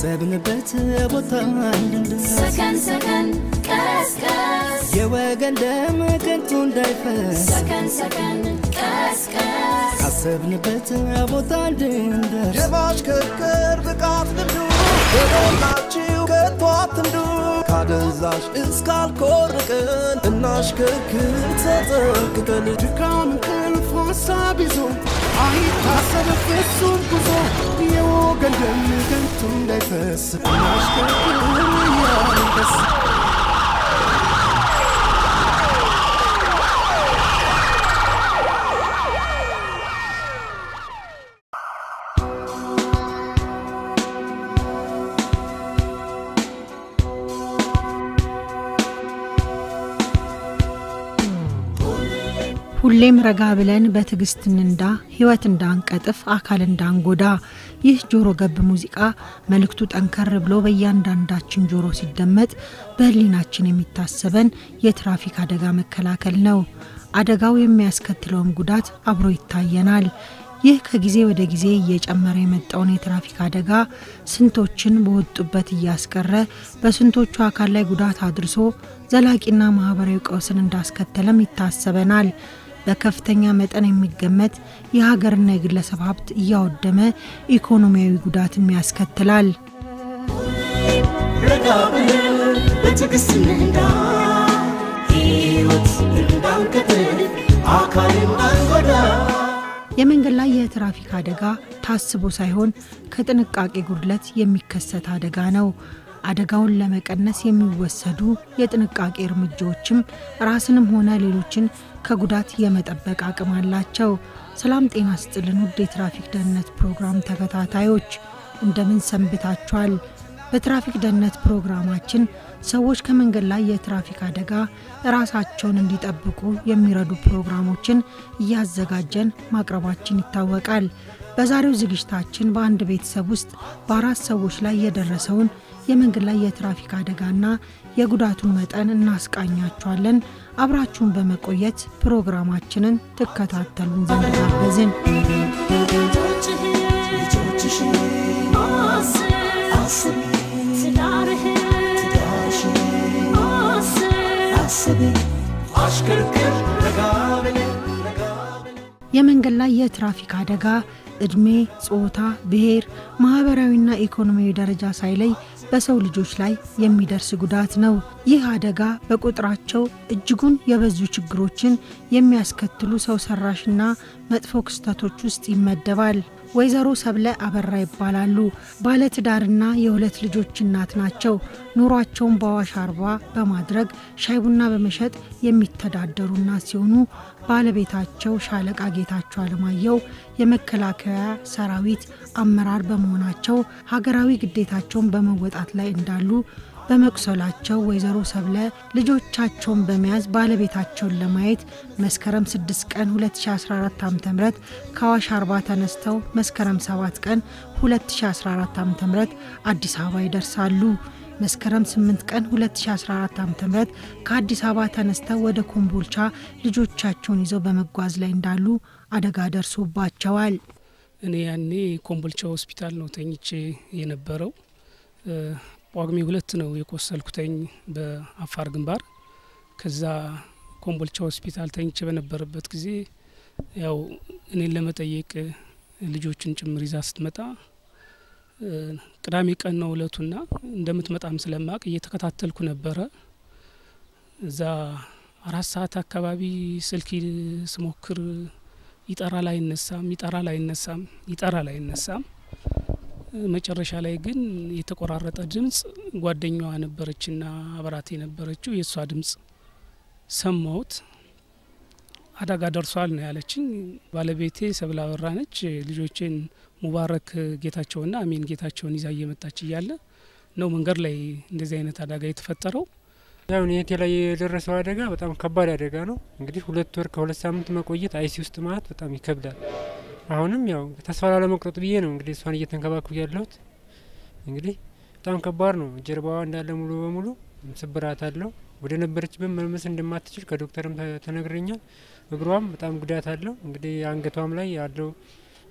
ካሰብንበት ቦታ እንድንደርስ ሰከን ሰከን ቀስቀስ የወገን ደም ከንቱ እንዳይፈስ ሰከን ሰከን ቀስቀስ ካሰብንበት ቦታ እንድንደርስ የማሽከርከር ብቃት ልምዱ በሞላችሁ ከቶ አትንዱ ካደንዛዥ እስካልኮርቅን እናሽከርክር ተጠንቅቀን ድካም እንቅልፍ ሀሳብ ይዞ አይታሰብ ፍጹም ጉዞ የወገን ደም ከንቱ እንዳይፈስ እናሽከርክር እያልን ደስ ሁሌም ረጋ ብለን በትዕግስት እንንዳ፣ ህይወት እንዳንቀጥፍ፣ አካል እንዳንጎዳ። ይህ ጆሮ ገብ ሙዚቃ መልእክቱ ጠንከር ብሎ በእያንዳንዳችን ጆሮ ሲደመጥ በህሊናችን የሚታሰበን የትራፊክ አደጋ መከላከል ነው። አደጋው የሚያስከትለውን ጉዳት አብሮ ይታየናል። ይህ ከጊዜ ወደ ጊዜ እየጨመረ የመጣውን የትራፊክ አደጋ ስንቶችን በወጡበት እያስቀረ በስንቶቹ አካል ላይ ጉዳት አድርሶ ዘላቂና ማህበራዊ ቀውስን እንዳስከተለም ይታሰበናል። በከፍተኛ መጠን የሚገመት የሀገርና የግለሰብ ሀብት እያወደመ ኢኮኖሚያዊ ጉዳትም ያስከትላል። ረጋ ብለን በትዕግስት እንንዳ ሕይወት እንዳንቀጥል አካል እንዳንጎዳ የመንገድ ላይ የትራፊክ አደጋ ታስቦ ሳይሆን ከጥንቃቄ ጉድለት የሚከሰት አደጋ ነው። አደጋውን ለመቀነስ የሚወሰዱ የጥንቃቄ እርምጃዎችም ራስንም ሆነ ሌሎችን ከጉዳት የመጠበቅ አቅም አላቸው። ሰላም ጤና ስጥልን ውድ የትራፊክ ደህንነት ፕሮግራም ተከታታዮች እንደምን ሰንብታችኋል? በትራፊክ ደህንነት ፕሮግራማችን ሰዎች ከመንገድ ላይ የትራፊክ አደጋ ራሳቸውን እንዲጠብቁ የሚረዱ ፕሮግራሞችን እያዘጋጀን ማቅረባችን ይታወቃል። በዛሬው ዝግጅታችን በአንድ ቤተሰብ ውስጥ በአራት ሰዎች ላይ የደረሰውን የመንገድ ላይ የትራፊክ አደጋና የጉዳቱን መጠን እናስቃኛችኋለን። አብራችሁን በመቆየት ፕሮግራማችንን ትከታተሉን ዘንድ ጋበዝን። ልጆችሽን አስብ ትዳርህን አስብ አሽከርክር ረጋ ብለን ረጋ ብለን የመንገድ ላይ የትራፊክ አደጋ እድሜ፣ ጾታ፣ ብሔር፣ ማህበራዊና ኢኮኖሚያዊ ደረጃ ሳይለይ በሰው ልጆች ላይ የሚደርስ ጉዳት ነው። ይህ አደጋ በቁጥራቸው እጅጉን የበዙ ችግሮችን የሚያስከትሉ ሰው ሰራሽና መጥፎ ክስተቶች ውስጥ ይመደባል። ወይዘሮ ሰብለ አበራ ይባላሉ። ባለትዳርና የሁለት ልጆች እናት ናቸው። ኑሯቸውን በአዋሽ አርባ በማድረግ ሻይ ቡና በመሸጥ የሚተዳደሩ እናት ሲሆኑ ባለቤታቸው ሻለቃ ጌታቸው አለማየሁ የመከላከያ ሰራዊት አመራር በመሆናቸው ሀገራዊ ግዴታቸውን በመወጣት ላይ እንዳሉ በመቁሰላቸው ወይዘሮ ሰብለ ልጆቻቸውን በመያዝ ባለቤታቸውን ለማየት መስከረም 6 ቀን 2014 ዓ ም ከአዋሽ አርባ ተነስተው መስከረም 7 ቀን 2014 ዓ ም አዲስ አበባ ይደርሳሉ። መስከረም 8 ቀን 2014 ዓ ም ከአዲስ አበባ ተነስተው ወደ ኮምቦልቻ ልጆቻቸውን ይዘው በመጓዝ ላይ እንዳሉ አደጋ ደርሶባቸዋል። እኔ ያኔ ኮምቦልቻ ሆስፒታል ነው ተኝቼ የነበረው። ጳጉሜ ሁለት ነው የቆሰልኩተኝ በአፋር ግንባር። ከዛ ኮምቦልቻ ሆስፒታል ተኝቼ በነበረበት ጊዜ ያው እኔን ለመጠየቅ ልጆችን ጭምር ይዛ ስትመጣ ቅዳሜ ቀን ነው እለቱና እንደምትመጣም ስለማቅ እየተከታተልኩ ነበረ። እዛ አራት ሰዓት አካባቢ ስልክ ስሞክር ይጠራል አይነሳም፣ ይጠራል አይነሳም፣ ይጠራል አይነሳም። መጨረሻ ላይ ግን የተቆራረጠ ድምጽ ጓደኛዋ ነበረችና አብራት የነበረችው የእሷ ድምጽ ሰማሁት። አደጋ ደርሷል ነው ያለችኝ። ባለቤቴ ሰብለ አበራ ነች። ልጆቼን ሙባረክ ጌታቸውና አሜን ጌታቸውን ይዛ እየመጣች እያለ ነው መንገድ ላይ እንደዚህ አይነት አደጋ የተፈጠረው። ያው ኔቴ ላይ የደረሰው አደጋ በጣም ከባድ አደጋ ነው። እንግዲህ ሁለት ወር ከሁለት ሳምንት መቆየት አይሲ ውስጥ ማለት በጣም ይከብዳል። አሁንም ያው ተስፋ ላለመቁረጥ ብዬ ነው እንግዲህ እሷን እየተንከባከቡ ያለሁት። እንግዲህ በጣም ከባድ ነው። ጀርባዋ እንዳለ ሙሉ በሙሉ ስብራት አለው። ወደ ነበረችበት መመለስ እንደማትችል ከዶክተርም ተ- ተነግረኛል። እግሯም በጣም ጉዳት አለው። እንግዲህ አንገቷም ላይ ያለው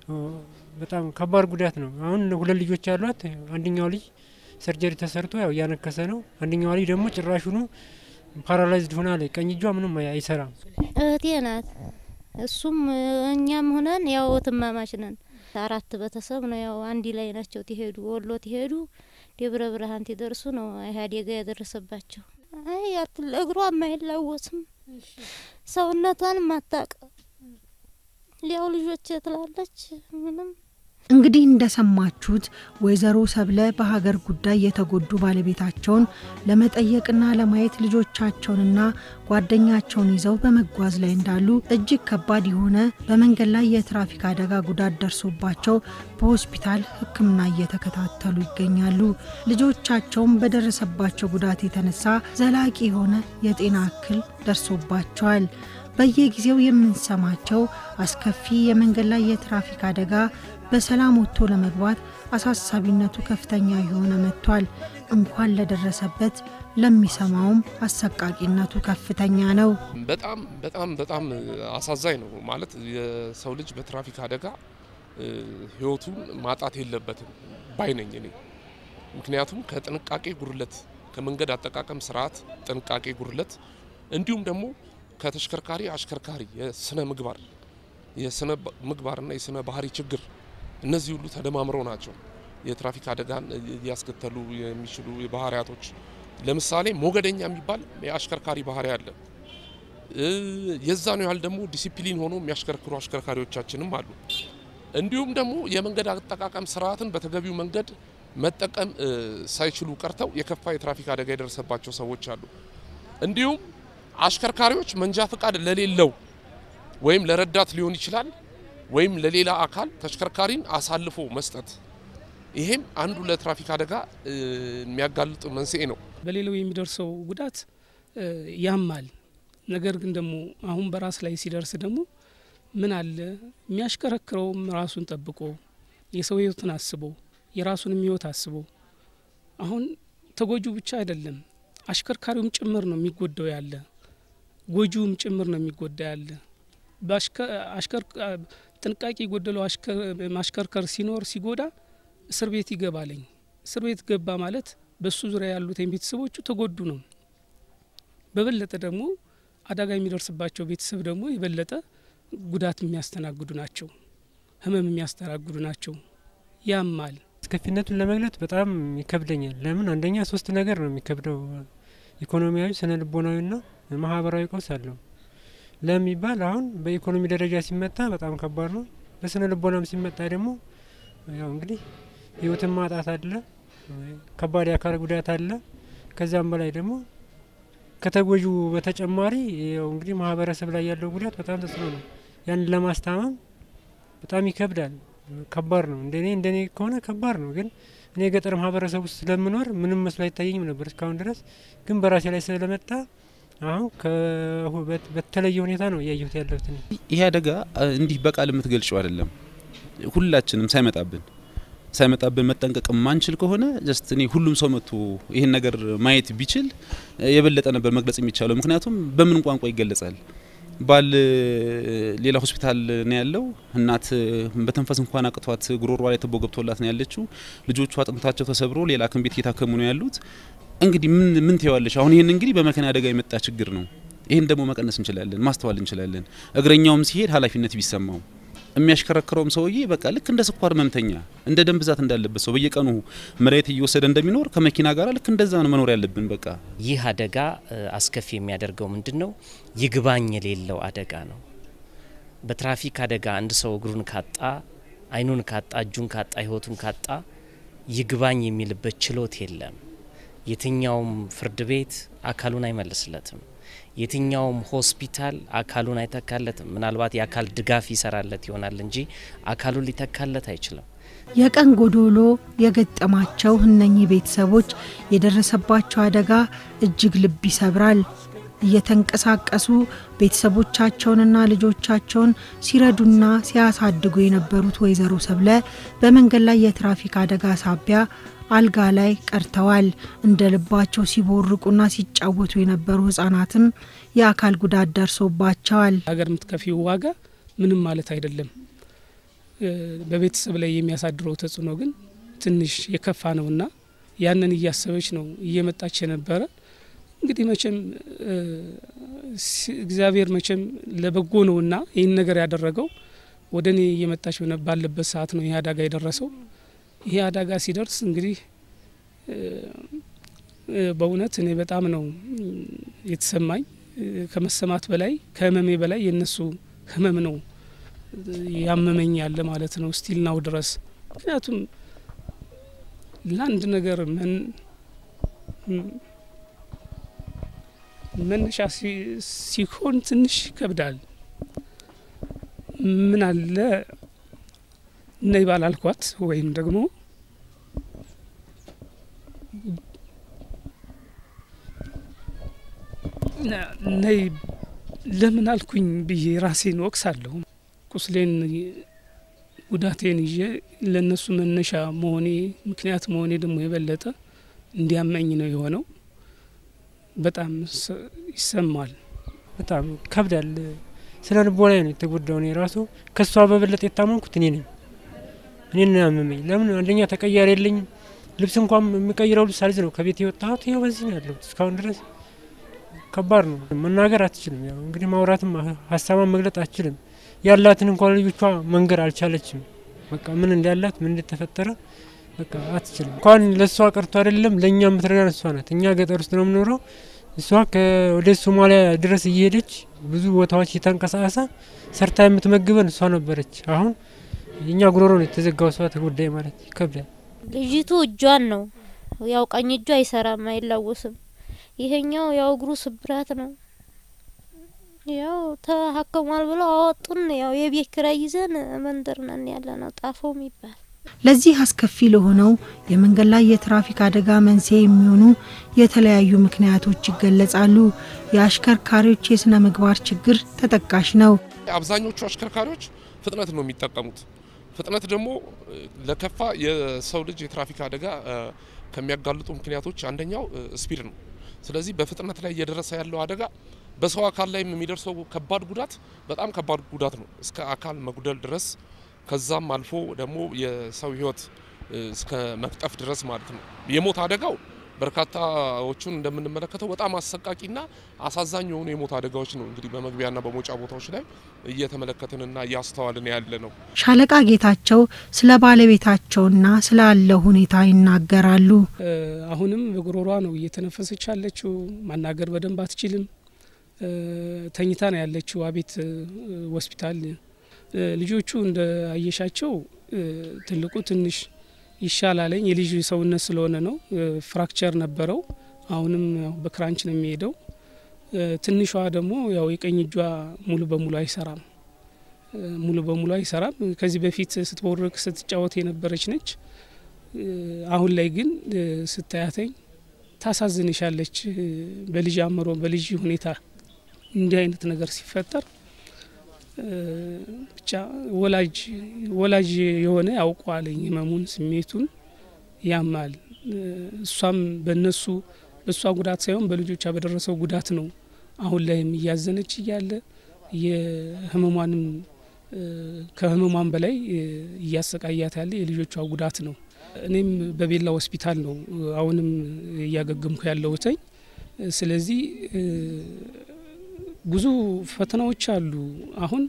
በጣም ከባድ ጉዳት ነው። አሁን ሁለት ልጆች ያሏት አንደኛው ልጅ ሰርጀሪ ተሰርቶ ያው እያነከሰ ነው። አንደኛዋ ልጅ ደግሞ ጭራሹኑ ፓራላይዝድ ሆና ላይ ቀኝ እጇ ምንም አይሰራም። እህቴ ናት። እሱም እኛም ሆነን ያው ትማማች ነን። አራት ቤተሰብ ነው ያው አንድ ላይ ናቸው። ትሄዱ ወሎ ትሄዱ ደብረ ብርሃን ትደርሱ ነው ይህ አደጋ ያደረሰባቸው። አይ እግሯም አይላወስም፣ ሰውነቷንም አታቅ ሊያው ልጆች ትላለች ምንም እንግዲህ እንደሰማችሁት ወይዘሮ ሰብለ በሀገር ጉዳይ የተጎዱ ባለቤታቸውን ለመጠየቅና ለማየት ልጆቻቸውንና ጓደኛቸውን ይዘው በመጓዝ ላይ እንዳሉ እጅግ ከባድ የሆነ በመንገድ ላይ የትራፊክ አደጋ ጉዳት ደርሶባቸው በሆስፒታል ሕክምና እየተከታተሉ ይገኛሉ። ልጆቻቸውም በደረሰባቸው ጉዳት የተነሳ ዘላቂ የሆነ የጤና እክል ደርሶባቸዋል። በየጊዜው የምንሰማቸው አስከፊ የመንገድ ላይ የትራፊክ አደጋ በሰላም ወጥቶ ለመግባት አሳሳቢነቱ ከፍተኛ የሆነ መጥቷል። እንኳን ለደረሰበት ለሚሰማውም አሰቃቂነቱ ከፍተኛ ነው። በጣም በጣም በጣም አሳዛኝ ነው። ማለት የሰው ልጅ በትራፊክ አደጋ ህይወቱን ማጣት የለበትም ባይ ነኝ እኔ። ምክንያቱም ከጥንቃቄ ጉድለት፣ ከመንገድ አጠቃቀም ስርዓት ጥንቃቄ ጉድለት እንዲሁም ደግሞ ከተሽከርካሪ አሽከርካሪ የስነ ምግባር የስነ ምግባርና የስነ ባህሪ ችግር እነዚህ ሁሉ ተደማምረው ናቸው የትራፊክ አደጋን ሊያስከተሉ የሚችሉ ባህሪያቶች። ለምሳሌ ሞገደኛ የሚባል የአሽከርካሪ ባህሪ አለ። የዛ ነው ያህል ደግሞ ዲሲፕሊን ሆኖ የሚያሽከርክሩ አሽከርካሪዎቻችንም አሉ። እንዲሁም ደግሞ የመንገድ አጠቃቀም ስርዓትን በተገቢው መንገድ መጠቀም ሳይችሉ ቀርተው የከፋ የትራፊክ አደጋ የደረሰባቸው ሰዎች አሉ። እንዲሁም አሽከርካሪዎች መንጃ ፈቃድ ለሌለው ወይም ለረዳት ሊሆን ይችላል ወይም ለሌላ አካል ተሽከርካሪን አሳልፎ መስጠት፣ ይሄም አንዱ ለትራፊክ አደጋ የሚያጋልጥ መንስኤ ነው። በሌላው የሚደርሰው ጉዳት ያማል። ነገር ግን ደግሞ አሁን በራስ ላይ ሲደርስ ደግሞ ምን አለ የሚያሽከረክረውም ራሱን ጠብቆ የሰው ሕይወትን አስቦ የራሱንም ሕይወት አስቦ አሁን ተጎጁ ብቻ አይደለም አሽከርካሪውም ጭምር ነው የሚጎዳው ያለ ጎጂውም ጭምር ነው የሚጎዳ ያለ ጥንቃቄ የጎደለው ማሽከርከር ሲኖር ሲጎዳ እስር ቤት ይገባለኝ። እስር ቤት ገባ ማለት በሱ ዙሪያ ያሉት ቤተሰቦቹ ተጎዱ ነው። በበለጠ ደግሞ አደጋ የሚደርስባቸው ቤተሰብ ደግሞ የበለጠ ጉዳት የሚያስተናግዱ ናቸው፣ ህመም የሚያስተናግዱ ናቸው። ያማል። አስከፊነቱን ለመግለጥ በጣም ይከብደኛል። ለምን አንደኛ ሶስት ነገር ነው የሚከብደው፣ ኢኮኖሚያዊ፣ ስነ ልቦናዊና ማህበራዊ ቀውስ አለው። ለሚባል አሁን በኢኮኖሚ ደረጃ ሲመጣ በጣም ከባድ ነው። በስነ ልቦናም ሲመጣ ደግሞ ያው እንግዲህ ህይወትን ማጣት አለ፣ ከባድ የአካል ጉዳት አለ። ከዛም በላይ ደግሞ ከተጎጁ በተጨማሪ ያው እንግዲህ ማህበረሰብ ላይ ያለው ጉዳት በጣም ተጽዕኖ ነው። ያንን ለማስታመም በጣም ይከብዳል፣ ከባድ ነው። እንደኔ እንደኔ ከሆነ ከባድ ነው። ግን እኔ የገጠር ማህበረሰብ ውስጥ ስለምኖር ምንም መስሎ አይታየኝም ነበር እስካሁን ድረስ። ግን በራሴ ላይ ስለመጣ አሁን በተለየ ሁኔታ ነው እያየሁት ያለሁት። ይሄ አደጋ እንዲህ በቃል የምትገልጨው አይደለም። ሁላችንም ሳይመጣብን ሳይመጣብን መጠንቀቅ ማንችል ከሆነ ጀስት እኔ ሁሉም ሰው መጥቶ ይህን ነገር ማየት ቢችል የበለጠ ነበር መግለጽ የሚቻለው። ምክንያቱም በምን ቋንቋ ይገለጻል? ባል ሌላ ሆስፒታል ነው ያለው። እናት በተንፈስ እንኳን አቅቷት ጉሮሯ ላይ ትቦ ገብቶላት ነው ያለችው። ልጆቹ አጥንታቸው ተሰብሮ ሌላ ሐኪም ቤት እየታከሙ ነው ያሉት። እንግዲህ ምን ምን ትየዋለሽ? አሁን ይህን እንግዲህ በመኪና አደጋ የመጣ ችግር ነው። ይህን ደግሞ መቀነስ እንችላለን፣ ማስተዋል እንችላለን። እግረኛውም ሲሄድ ኃላፊነት ቢሰማው የሚያሽከረክረውም ሰውዬ በቃ ልክ እንደ ስኳር ህመምተኛ እንደ ደም ብዛት እንዳለበት ሰው በየቀኑ መድኃኒት እየወሰደ እንደሚኖር ከመኪና ጋር ልክ እንደዛ ነው መኖር ያለብን። በቃ ይህ አደጋ አስከፊ የሚያደርገው ምንድን ነው? ይግባኝ የሌለው አደጋ ነው። በትራፊክ አደጋ አንድ ሰው እግሩን ካጣ፣ አይኑን ካጣ፣ እጁን ካጣ፣ ህይወቱን ካጣ ይግባኝ የሚልበት ችሎት የለም። የትኛውም ፍርድ ቤት አካሉን አይመልስለትም። የትኛውም ሆስፒታል አካሉን አይተካለትም። ምናልባት የአካል ድጋፍ ይሰራለት ይሆናል እንጂ አካሉን ሊተካለት አይችልም። የቀን ጎዶሎ የገጠማቸው እነኚህ ቤተሰቦች የደረሰባቸው አደጋ እጅግ ልብ ይሰብራል። እየተንቀሳቀሱ ቤተሰቦቻቸውንና ልጆቻቸውን ሲረዱና ሲያሳድጉ የነበሩት ወይዘሮ ሰብለ በመንገድ ላይ የትራፊክ አደጋ ሳቢያ አልጋ ላይ ቀርተዋል። እንደ ልባቸው ሲቦርቁና ሲጫወቱ የነበሩ ህጻናትም የአካል ጉዳት ደርሶባቸዋል። ሀገር የምትከፊው ዋጋ ምንም ማለት አይደለም። በቤተሰብ ላይ የሚያሳድረው ተጽዕኖ ግን ትንሽ የከፋ ነውና ያንን እያሰበች ነው እየመጣች የነበረ። እንግዲህ መቼም እግዚአብሔር መቼም ለበጎ ነውና ይህን ነገር ያደረገው ወደ እኔ እየመጣች ባለበት ሰዓት ነው ይህ አደጋ የደረሰው። ይሄ አደጋ ሲደርስ እንግዲህ በእውነት እኔ በጣም ነው የተሰማኝ። ከመሰማት በላይ ከህመሜ በላይ የእነሱ ህመም ነው ያመመኝ ያለ ማለት ነው ስቲል ናው ድረስ ምክንያቱም ለአንድ ነገር መነሻ ሲሆን ትንሽ ይከብዳል። ምን አለ ነይ ባላልኳት ወይም ደግሞ ነይ ለምን አልኩኝ ብዬ ራሴን ወቅሳለሁ። ቁስሌን ጉዳቴን ይዤ ለእነሱ መነሻ መሆኔ ምክንያት መሆኔ ደግሞ የበለጠ እንዲያመኝ ነው የሆነው። በጣም ይሰማል። በጣም ከብዳል። ስነ ልቦናዬ ነው የተጎዳው። እኔ ራሱ ከእሷ በበለጠ የታመንኩት እኔ ነኝ። እኔ ነው ያመመኝ። ለምን አንደኛ ተቀያሪ የለኝም። ልብስ እንኳን የምቀይረው ልብስ አልዝ ነው ከቤት የወጣሁት። ይኸው በዚህ ነው ያለሁት እስካሁን ድረስ። ከባድ ነው። መናገር አትችልም። ያው እንግዲህ ማውራትም ሀሳቧን መግለጥ አትችልም። ያላትን እንኳን ልጆቿ መንገር አልቻለችም። በቃ ምን እንዳላት ምን እንደተፈጠረ በቃ አትችልም። እንኳን ለእሷ ቀርቶ አይደለም ለእኛ የምትረዳን እሷ ናት። እኛ ገጠር ውስጥ ነው የምኖረው። እሷ ወደ ሶማሊያ ድረስ እየሄደች ብዙ ቦታዎች የተንቀሳቀሰ ሰርታ የምትመግበን እሷ ነበረች። አሁን የእኛ ጉሮሮ ነው የተዘጋው። እሷ ተጎዳይ ማለት ይከብዳል። ልጅቱ እጇን ነው ያው ቀኝ እጇ አይሰራም፣ አይላወስም። ይሄኛው ያው እግሩ ስብራት ነው። ያው ተሀከሟል ብለው አወጡን። ያው የቤት ኪራይ ይዘን መንደር ነን ያለ ነው ጣፈው የሚባል ለዚህ አስከፊ ለሆነው የመንገድ ላይ የትራፊክ አደጋ መንስኤ የሚሆኑ የተለያዩ ምክንያቶች ይገለጻሉ። የአሽከርካሪዎች የስነ ምግባር ችግር ተጠቃሽ ነው። አብዛኞቹ አሽከርካሪዎች ፍጥነት ነው የሚጠቀሙት። ፍጥነት ደግሞ ለከፋ የሰው ልጅ የትራፊክ አደጋ ከሚያጋልጡ ምክንያቶች አንደኛው ስፒድ ነው። ስለዚህ በፍጥነት ላይ እየደረሰ ያለው አደጋ በሰው አካል ላይም የሚደርሰው ከባድ ጉዳት በጣም ከባድ ጉዳት ነው፣ እስከ አካል መጉደል ድረስ ከዛም አልፎ ደግሞ የሰው ሕይወት እስከ መቅጠፍ ድረስ ማለት ነው። የሞት አደጋው በርካታዎቹን እንደምንመለከተው በጣም አሰቃቂና አሳዛኝ የሆኑ የሞት አደጋዎች ነው እንግዲህ በመግቢያና በመውጫ ቦታዎች ላይ እየተመለከትንና እያስተዋልን ያለ ነው። ሻለቃ ጌታቸው ስለ ባለቤታቸውና ስላለው ሁኔታ ይናገራሉ። አሁንም በጉሮሯ ነው እየተነፈሰች ያለችው። ማናገር በደንብ አትችልም። ተኝታ ነው ያለችው አቤት ሆስፒታል። ልጆቹ እንደ አየሻቸው ትልቁ ትንሽ ይሻላለኝ የልጅ ሰውነት ስለሆነ ነው። ፍራክቸር ነበረው። አሁንም በክራንች ነው የሚሄደው። ትንሿ ደግሞ ያው የቀኝ እጇ ሙሉ በሙሉ አይሰራም፣ ሙሉ በሙሉ አይሰራም። ከዚህ በፊት ስትቦርቅ ስትጫወት የነበረች ነች። አሁን ላይ ግን ስታያተኝ ታሳዝንሻለች። በልጅ አእምሮ በልጅ ሁኔታ እንዲህ አይነት ነገር ሲፈጠር ብቻ ወላጅ ወላጅ የሆነ ያውቀዋለኝ ህመሙን፣ ስሜቱን ያማል። እሷም በነሱ በእሷ ጉዳት ሳይሆን በልጆቿ በደረሰው ጉዳት ነው አሁን ላይም እያዘነች እያለ የህመሟንም ከህመሟን በላይ እያሰቃያት ያለ የልጆቿ ጉዳት ነው። እኔም በቤላ ሆስፒታል ነው አሁንም እያገገምኩ ያለሁትኝ። ስለዚህ ብዙ ፈተናዎች አሉ። አሁን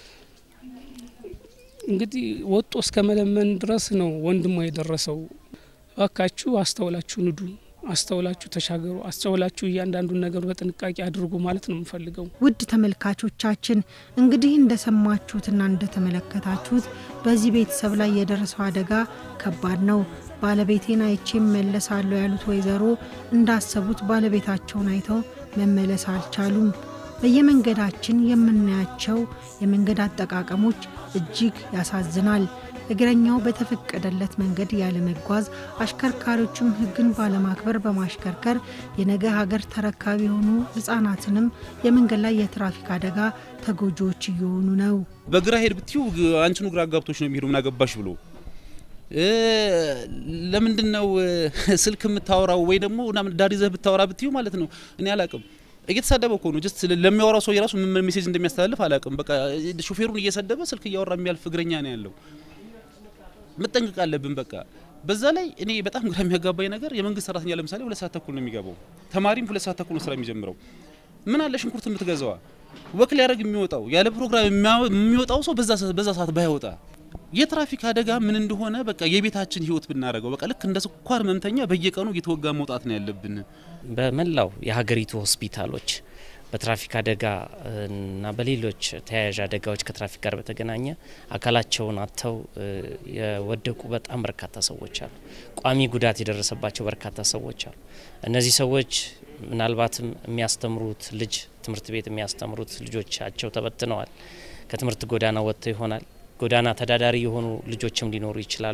እንግዲህ ወጦ እስከ መለመን ድረስ ነው ወንድሟ የደረሰው። እባካችሁ አስተውላችሁ ንዱ፣ አስተውላችሁ ተሻገሩ፣ አስተውላችሁ እያንዳንዱን ነገር በጥንቃቄ አድርጉ ማለት ነው የምፈልገው። ውድ ተመልካቾቻችን እንግዲህ እንደሰማችሁትና እንደተመለከታችሁት በዚህ ቤተሰብ ላይ የደረሰው አደጋ ከባድ ነው። ባለቤቴን አይቼ መለሳለሁ ያሉት ወይዘሮ እንዳሰቡት ባለቤታቸውን አይተው መመለስ አልቻሉም። በየመንገዳችን የምናያቸው የመንገድ አጠቃቀሞች እጅግ ያሳዝናል። እግረኛው በተፈቀደለት መንገድ ያለመጓዝ፣ አሽከርካሪዎችም ሕግን ባለማክበር በማሽከርከር የነገ ሀገር ተረካቢ የሆኑ ሕጻናትንም የመንገድ ላይ የትራፊክ አደጋ ተጎጂዎች እየሆኑ ነው። በግራ ሄድ ብትዩ አንቺኑ ግራ አጋብቶች ነው የሚሄዱ ምን አገባሽ ብሎ ለምንድን ነው ስልክ የምታወራው ወይ ደግሞ ዳር ይዘህ ብታወራ ብትዩ ማለት ነው እኔ አላቅም እየተሳደበ እኮ ነው። ጀስት ለሚያወራው ሰው የራሱ ምን ሜሴጅ እንደሚያስተላልፍ አላውቅም። በቃ ሾፌሩን እየሰደበ ስልክ እያወራ የሚያልፍ እግረኛ ነው ያለው። መጠንቀቅ አለብን። በቃ በዛ ላይ እኔ በጣም ግራ የሚያጋባኝ ነገር የመንግስት ሰራተኛ ለምሳሌ ሁለት ሰዓት ተኩል ነው የሚገባው፣ ተማሪም ሁለት ሰዓት ተኩል ነው ስራ የሚጀምረው። ምን አለ ሽንኩርት የምትገዛዋ ወክ ሊያደርግ የሚወጣው ያለ ፕሮግራም የሚወጣው ሰው በዛ በዛ ሰዓት ባይወጣ የትራፊክ አደጋ ምን እንደሆነ በቃ የቤታችን ህይወት ብናደርገው በቃ ልክ እንደ ስኳር ህመምተኛ በየቀኑ እየተወጋ መውጣት ነው ያለብን። በመላው የሀገሪቱ ሆስፒታሎች በትራፊክ አደጋ እና በሌሎች ተያያዥ አደጋዎች ከትራፊክ ጋር በተገናኘ አካላቸውን አጥተው የወደቁ በጣም በርካታ ሰዎች አሉ። ቋሚ ጉዳት የደረሰባቸው በርካታ ሰዎች አሉ። እነዚህ ሰዎች ምናልባትም የሚያስተምሩት ልጅ ትምህርት ቤት የሚያስተምሩት ልጆቻቸው ተበትነዋል። ከትምህርት ጎዳና ወጥተው ይሆናል። ጎዳና ተዳዳሪ የሆኑ ልጆችም ሊኖሩ ይችላሉ።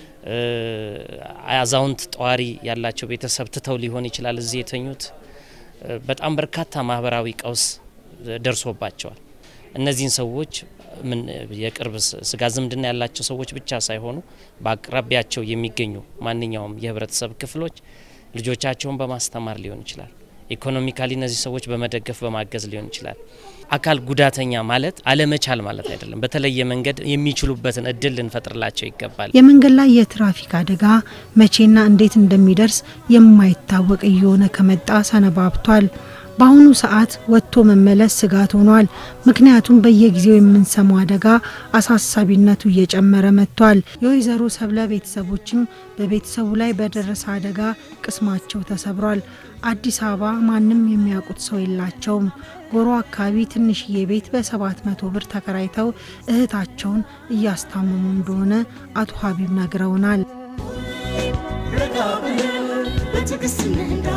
አዛውንት ጠዋሪ ያላቸው ቤተሰብ ትተው ሊሆን ይችላል እዚህ የተኙት። በጣም በርካታ ማህበራዊ ቀውስ ደርሶባቸዋል። እነዚህን ሰዎች ምን የቅርብ ስጋ ዝምድና ያላቸው ሰዎች ብቻ ሳይሆኑ በአቅራቢያቸው የሚገኙ ማንኛውም የህብረተሰብ ክፍሎች ልጆቻቸውን በማስተማር ሊሆን ይችላል። ኢኮኖሚካሊ እነዚህ ሰዎች በመደገፍ በማገዝ ሊሆን ይችላል። አካል ጉዳተኛ ማለት አለመቻል ማለት አይደለም። በተለየ መንገድ የሚችሉበትን እድል ልንፈጥርላቸው ይገባል። የመንገድ ላይ የትራፊክ አደጋ መቼና እንዴት እንደሚደርስ የማይታወቅ እየሆነ ከመጣ ሰነባብቷል። በአሁኑ ሰዓት ወጥቶ መመለስ ስጋት ሆኗል። ምክንያቱም በየጊዜው የምንሰማው አደጋ አሳሳቢነቱ እየጨመረ መጥቷል። የወይዘሮ ሰብለ ቤተሰቦችም በቤተሰቡ ላይ በደረሰ አደጋ ቅስማቸው ተሰብሯል። አዲስ አበባ ማንም የሚያውቁት ሰው የላቸውም። ጎሮ አካባቢ ትንሽዬ ቤት በሰባት መቶ ብር ተከራይተው እህታቸውን እያስታመሙ እንደሆነ አቶ ሀቢብ ነግረውናል። ረጋ ብለን በትዕግስት እንንዳ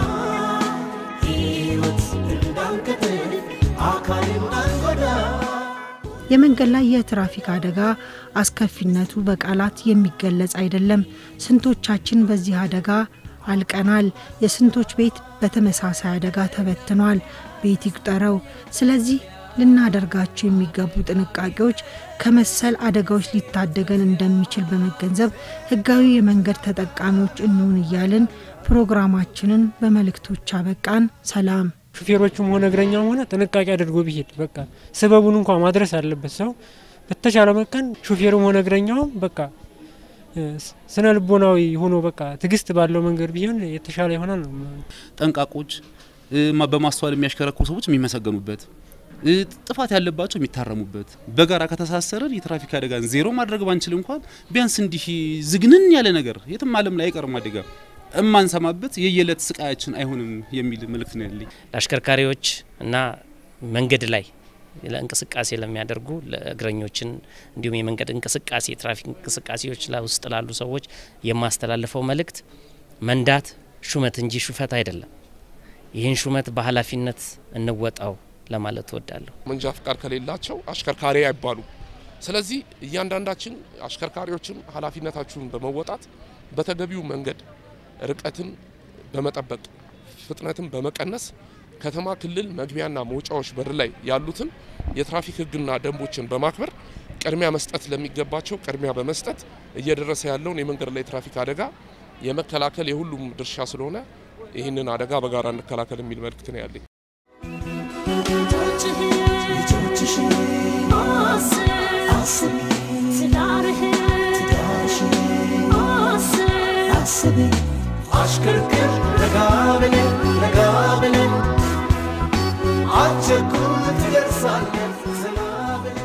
ሕይወት እንዳንቀጥል አካል እንዳንጎዳ የመንገድ ላይ የትራፊክ አደጋ አስከፊነቱ በቃላት የሚገለጽ አይደለም። ስንቶቻችን በዚህ አደጋ አልቀናል። የስንቶች ቤት በተመሳሳይ አደጋ ተበትኗል። ቤት ይቁጠረው። ስለዚህ ልናደርጋቸው የሚገቡ ጥንቃቄዎች ከመሰል አደጋዎች ሊታደገን እንደሚችል በመገንዘብ ሕጋዊ የመንገድ ተጠቃሚዎች እንሁን እያልን ፕሮግራማችንን በመልእክቶች አበቃን። ሰላም። ሹፌሮቹም ሆነ እግረኛውም ሆነ ጥንቃቄ አድርጎ ቢሄድ በቃ ስበቡን እንኳ ማድረስ አለበት ሰው በተቻለ መቀን ሹፌሩም ሆነ እግረኛውም በቃ ስነ ልቦናዊ ሆኖ በቃ ትዕግስት ባለው መንገድ ቢሆን የተሻለ ይሆናል ነው። ጠንቃቆች፣ በማስተዋል የሚያሽከረክሩ ሰዎች የሚመሰገኑበት፣ ጥፋት ያለባቸው የሚታረሙበት፣ በጋራ ከተሳሰረን የትራፊክ አደጋን ዜሮ ማድረግ ባንችል እንኳን ቢያንስ እንዲህ ዝግንን ያለ ነገር የትም ዓለም ላይ አይቀርም አደጋ እማንሰማበት የየዕለት ስቃያችን አይሆንም የሚል መልእክት ነው ያለኝ ለአሽከርካሪዎች እና መንገድ ላይ ለእንቅስቃሴ ለሚያደርጉ ለእግረኞችን እንዲሁም የመንገድ እንቅስቃሴ የትራፊክ እንቅስቃሴዎች ውስጥ ላሉ ሰዎች የማስተላልፈው መልእክት መንዳት ሹመት እንጂ ሹፈት አይደለም። ይህን ሹመት በኃላፊነት እንወጣው ለማለት እወዳለሁ። መንጃ ፍቃድ ከሌላቸው አሽከርካሪ አይባሉም። ስለዚህ እያንዳንዳችን አሽከርካሪዎችም ኃላፊነታችሁን በመወጣት በተገቢው መንገድ ርቀትን በመጠበቅ ፍጥነትን በመቀነስ ከተማ፣ ክልል መግቢያና መውጫዎች በር ላይ ያሉትን የትራፊክ ሕግና ደንቦችን በማክበር ቅድሚያ መስጠት ለሚገባቸው ቅድሚያ በመስጠት እየደረሰ ያለውን የመንገድ ላይ ትራፊክ አደጋ የመከላከል የሁሉም ድርሻ ስለሆነ ይህንን አደጋ በጋራ እንከላከል የሚል መልእክት ነው ያለኝ። ልጆችሽን አስቢ አስቢ አሽከርክር ረጋ ብለን ረጋ ብለን አትቸኩል ትደርሳለህ ዘና ብለን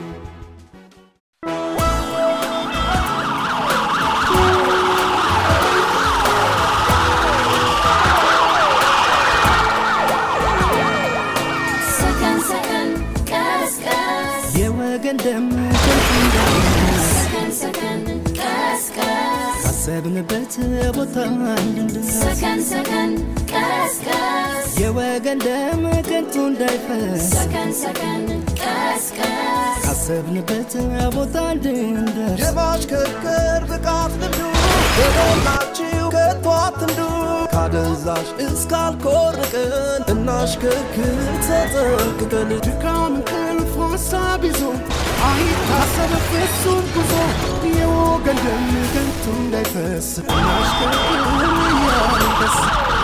ሰከን ሰከን ቀስ ቀስ የወገን ደም ከንቱ እንዳይፈስ ሰከን ሰከን ቀስ ቀስ ካሰብንበት ቦታ እንድንደርስ ሰከን ሰከን ቀስ ቀስ የወገን ደም ከንቱ እንዳይፈስ ሰከን ሰከን ቀስ ቀስ ካሰብንበት ቦታ እንድንደርስ የማሽከርከር ብቃት ልምዱ የሞላችሁ ከቶ አትንዱ ካደንዛዥ እስካልኮርቅን እናሽከርክር ተጠንቅቀን ድካም እንቅልፍ ሀሳብ ይዞ አይታሰብ ፍጹም ጉዞ የወገን ደም ከንቱ እንዳይፈስ እናሽከርክር እያልን ደስ